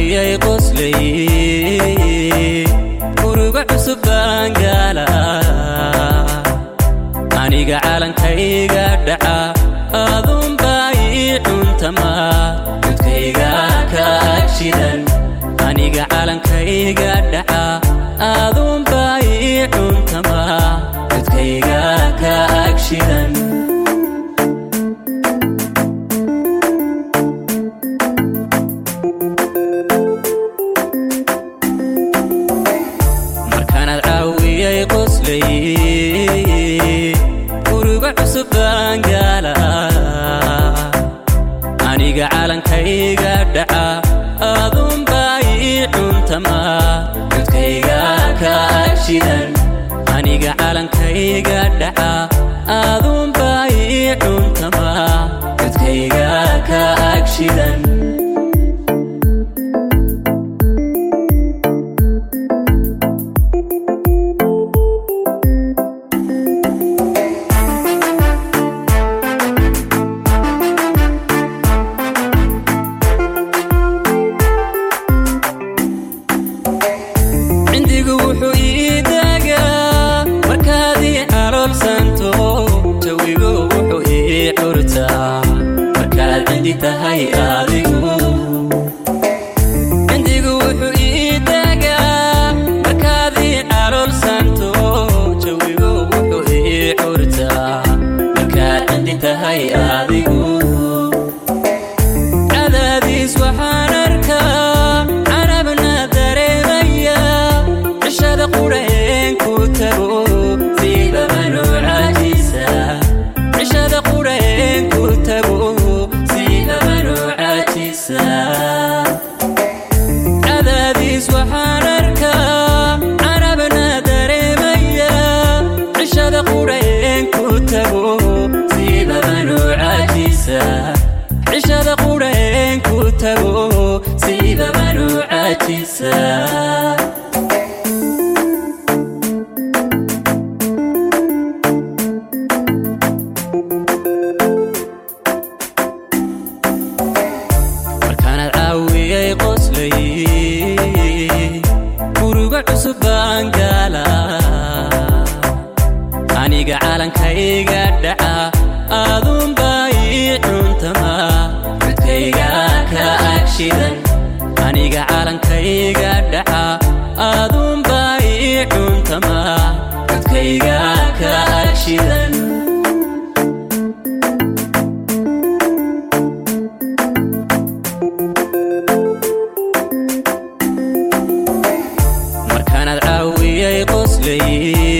caawiyay qoslay uruga cusub baan gaala aniga calankayga dhaca aduunbaa ii cuntama cudkayga ka agshidan aniga calankayga dhaca aduunbaa ii cuntama cudkayga ka agshidan markaanaad caawiyay qoslay uruga cusub baan gaala aniga calankayga dhaca aduunbaa ii cuntama cudkayga ka agshidan aniga calankayga dhaca aduunbaa ii cuntama cudkayga ka agshidan cindigu wuxuu ii daagaa markaad ii caloolsanto jawigu wuxuu ii curtaa markaad cindi tahay adigu cindigu wuxuu ii daagaa markaad ii caloolsanto jawigu wuxuu ii curtaa markaad cindi tahay adigu cadaadiis waxaan arkaa carabna dareemaya cishada qurheen ku tago siibaba noocajiisa cishada qurheen ku tago siibaba noocajiisa cadaadiis waxaan arkaa carabna dareemaya cishada qurheen ku tago siibaba noocajiisa cishada qurheen ku tago siibaba noocajiisa markaanaad caawiyay qoslay uruga cusub baan gaala aniga calankayga dhaca aduunbaa ii cuntama cudkayga ka agshidan aniga calankayga dhaca aduunbaa ii cuntama cudkayga ka agshidan markaanaad caawiyay qoslay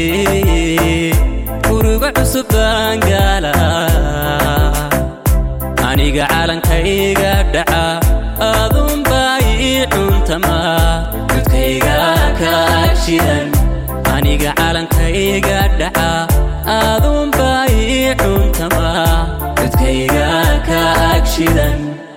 uruga cusub baan gaala aniga calankayga dhaca aduunbaa ii cuntama cudkayga ka agshidan aniga calankayga dhaca aduunbaa ii cuntama cudkayga ka agshidan